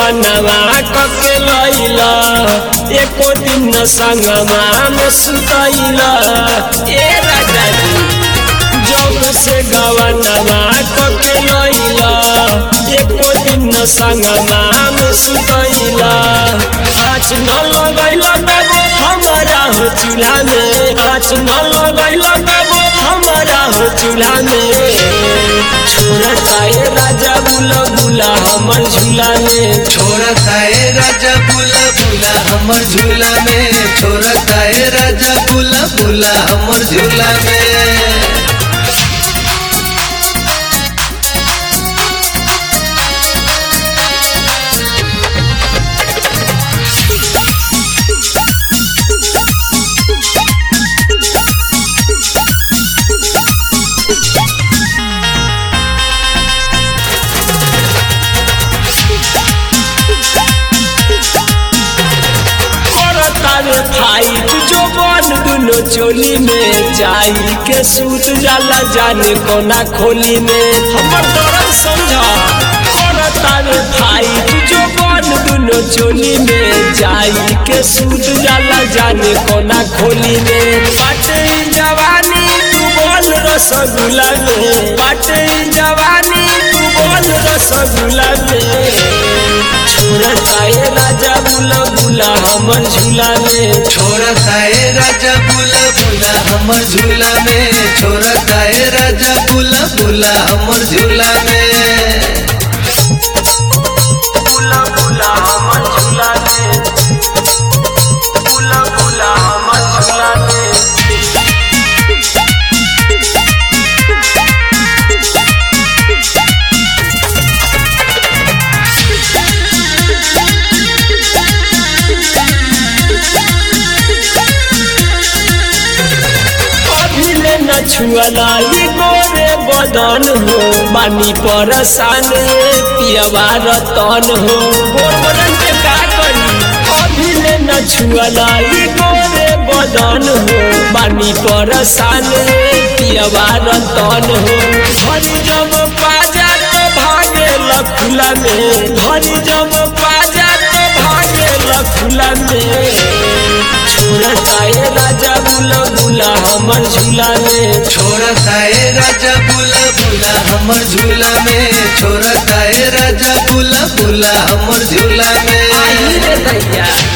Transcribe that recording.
गवनवा कके लैला एको दिन संगमा में सुतैला ए राजा जी जब से गवनवा कके लैला एको दिन संगमा में सुतैला आँच न लगैला कबो हमारा हो चूल्हा में आँच न लगैला कबो हमारा हो चूल्हा में छोड़ता ए राजा बुला बुला हमर झूला में छोड़ता है राजा बुला बुला हमर झूला में छोड़ता है राजा बुला बुला हमर झूला में करता रे भाई तू जो बन दुनो चोली में जाई के सूत जाला जाने कोना खोली में हमर दर्द समझा करता रे भाई तू जो बन दुनो चोली में जाई के सूत जाला जाने कोना खोली में बाटे ई जवानी तू बोल रसगुल्ला में बाटे ई जवानी तू बोल रसगुल्ला में छोड़ता ए राजा बुला बुला हमर झूला में छोड़ता है राजा बुला बुला हमर झूला में छोड़ता है राजा बुला बुला हमर झूला में बुला बुला हमर झूला में बुला बुला हमर झूला में अभिले न छुअला ई गोरे बदन हो बानी परसान पियवा रतन हो गोर बदन के का करी अभिले न छुअला ई गोरे बदन हो बानी परसान पियवा रतन हो घरी जब पाजा तो भागे लखुला में घरी जब पाजा तो भागे लखुला में छोड़ता ए राजा बुला बुला हमर झूला में छोड़ता है राजा बुला बुला हमर झूला में छोड़ता है राजा बुला बुला हमर झूला में आई रे दैया